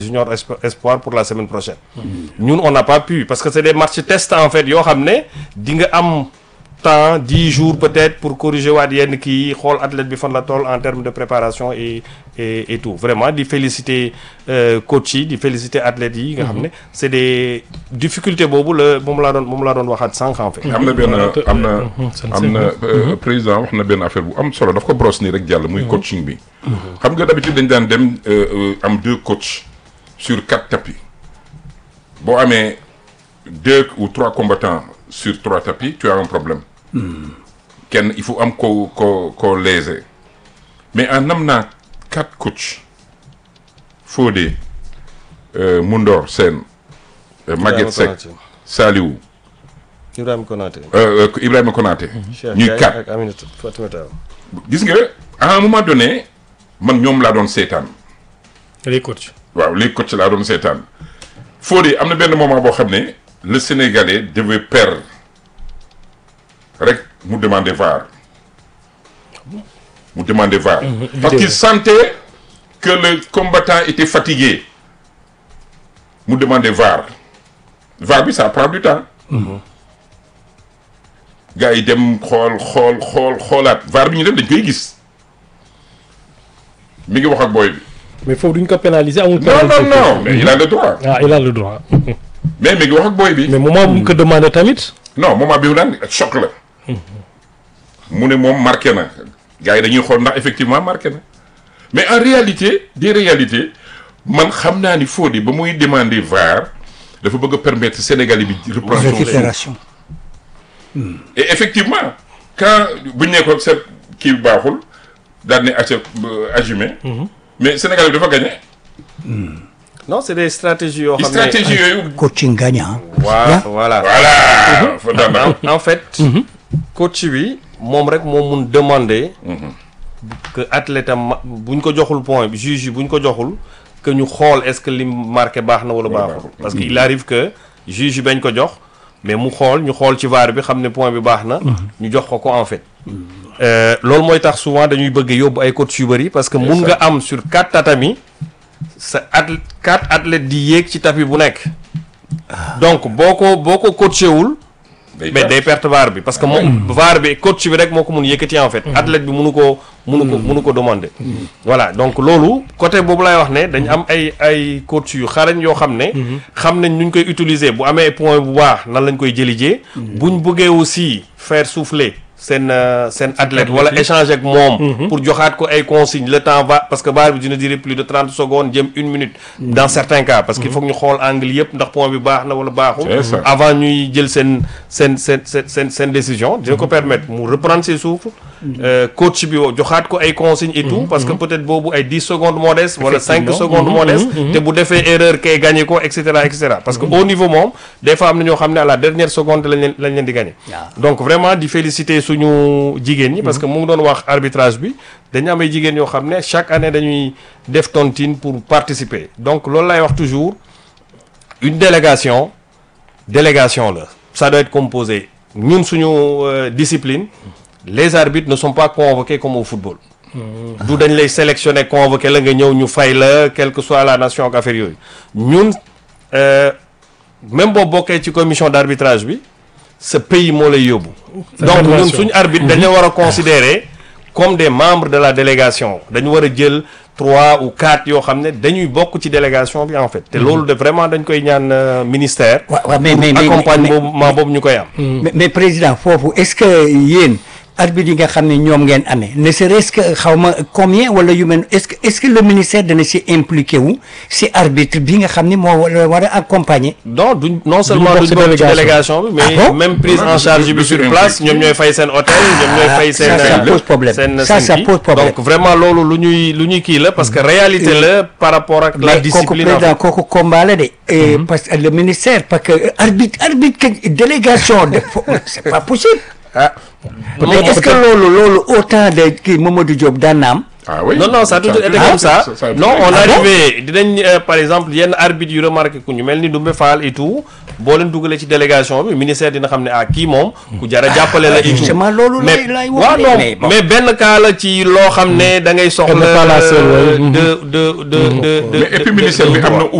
junior espoir pour la semaine prochaine ñun on n'a pas pu parce que c'est des matchs test en fait yoo xam ne di nga am temps dix jours peut-être pour corriger waat yenn kii xool athlète bi fan la toll en termes de préparation et et et tout vraiment di féliciter coach yi di féliciter athlètes yi nga xam ne c'est des difficultés boobu la moom laa doon moom laa doon waxaat sànq en fait. am na benn am na am na président wax na benn affaire bu am solo daf ko brosse nii rek jàll muy coaching bi. xam nga d'habitude dañ daan dem am deux coachs sur quatre tapis boo amee deux ou trois combattants sur trois tapis tu as un problème. kenn il faut am ko ko ko léser mais en am naa quatre coachs Fodé Mundor Sène Maguette Seck Saliou Ibrahima Konaté Ibrahima Konaté ñuy quatre ak Aminata Fatimata gis nga à un moment donné man ñoom laa doon seetaan les coachs waaw les coachs laa doon seetaan Fodé am na benn moment boo xam ne le Sénégalais devait perdre rek mu demander VAR mu demander VAR parce qu'il sentait que le combattant était fatigué mu demander VAR VAR bi ça prend du temps gars yi dem xool xool xool xoolaat VAR bi ñu dem dañ koy gis mi ngi wax ak booy bi mais foofu duñ ko pénaliser amul non non non mais il a le droit ah il a le droit mais mi ngi wax ak booy bi mais moment bu mu ko demandé tamit non moment bi mu daan choc la mu ne moom marqué na gars yi dañuy xool ndax effectivement marqué na mais en réalité des réalités man xam naa ni Fodé ba muy demander VAR dafa bëgg a permettre Sénégalais bi reprendre son souffle récupération et effectivement quand bu ñu nee ko set kii baaxul daal ne acca ajumé mais Sénégalais bi dafa gagné non c'est des stratégies yoo xam ne stratégie yooyu coaching gagnant voilà voilà voilà fa daan en fait coach bi moom rek moo mun demander que athlète am bu ñu ko joxul point bi juge yi bu ñu ko joxul que ñu xool est-ce que li marqué baax na wala baaxul parce que il arrive que juge yi bañ ko jox mais mu xool ñu xool ci VAR bi xam ne point bi baax na ñu jox ko ko en fait loolu mooy tax souvent dañuy bëgg yóbbu ay coach yu bëri parce que mun nga am sur quatre tatami sa at quatre athlètes di yéeg ci tapis bu nekk donc boo ko boo ko coaché wul mais day perte VAR bi parce que moom VAR bi coach bi rek moo ko mun yëkkati en fait athlète bi munu ko munu ko munu ko demander voilà donc loolu côté boobu lay wax ne dañ am ay ay coach yu xarañ yoo xam ne xam nañ nuñ koy utiliser bu amee point bu baax nan lañ koy jëlijee buñ bëggee aussi faire souffler seen seen athlète wala échanger ak moom pour joxaat ko ay consignes le temps va parce que VAR bi dina durer plus de trente secondes jëm une minute dans certains cas parce que il faut que ñu xool angle yëpp ndax point bi baax na wala baaxul avant ñuy jël seen seen seen seen seen seen décision dina ko permettre mu reprendre ses souffles coach bi joxaat ko ay consignes et tout parce que peut-être boobu ay dix secondes moo des wala cinq secondes moo des te bu defee erreur kay gagné ko et cetera et cetera parce que au niveau moom des fois am na ñoo xam ne à la dernière seconde lañ leen lañ leen di gagné donc vraiment di féliciter suñu jigéen ñi parce que mu ngi doon wax arbitrage bi dañu am ay jigéen yoo xam ne chaque année dañuy def tontine pour participer donc loolu lay wax toujours une délégation délégation la ça doit être composé ñun suñu discipline les arbitres ne sont pas convoqués comme au football du dañ lay sélectionner convoqué la nga ñëw ñu fay la quelle que soit la nation ak affaire yooyu ñun même boo bokkee ci commission d'arbitrage bi ce pays moo lay yóbbu donc ñun suñu arbitre dañu war a considérer comme des membres de la délégation dañu war a jël trois ou quatre yoo xam ne dañuy bokk ci délégation bi en fait te loolu de vraiment dañ koy ñaan ministère waaw mais mais mais accompagnement boobu ñu koy am mais président foofu est-ce que yéen arbitre yi nga xam ne ñoom ngeen amee ne serait-ce que xaw ma combien wala yu mel est-ce que est-ce que le ministère dana si impliqué wu si arbitre bi nga xam ne moo war a accompagner. non duñ non seulement duñ bokk ci délégation bi mais même prise en charge bi sur place ñoom ñooy fay seen hôtel ñoom ñooy fay seen. ça pose problème seen ça ça pose problème donc vraiment loolu lu ñuy lu ñuy kii la parce que réalité la par rapport ak la discipline mais kooku président kooku combat la de. parce que le ministère parce que arbitre arbitre délégation de c'est pas possible. ah mais est-ce que loolu loolu autant de kii Mamadou Diop daan na am ah oui non non ça a toujours été Ah, comme ça ça- ça- non ah on bon arrivé dinañ euh, par exemple yenn arbitre yu remarqué ku ñu mel ni Doumbé Fall et tout boo leen dugalee ci délégation bi ministère dina xam ne ah kii moom ku jar a jàppale la et tout justement loolu mais lay lay wax waaw de, non mais bon. mais benn cas la ci loo xam ne da ngay soxla pas la seule, ouais. de de de de de mais et puis ministère bi am na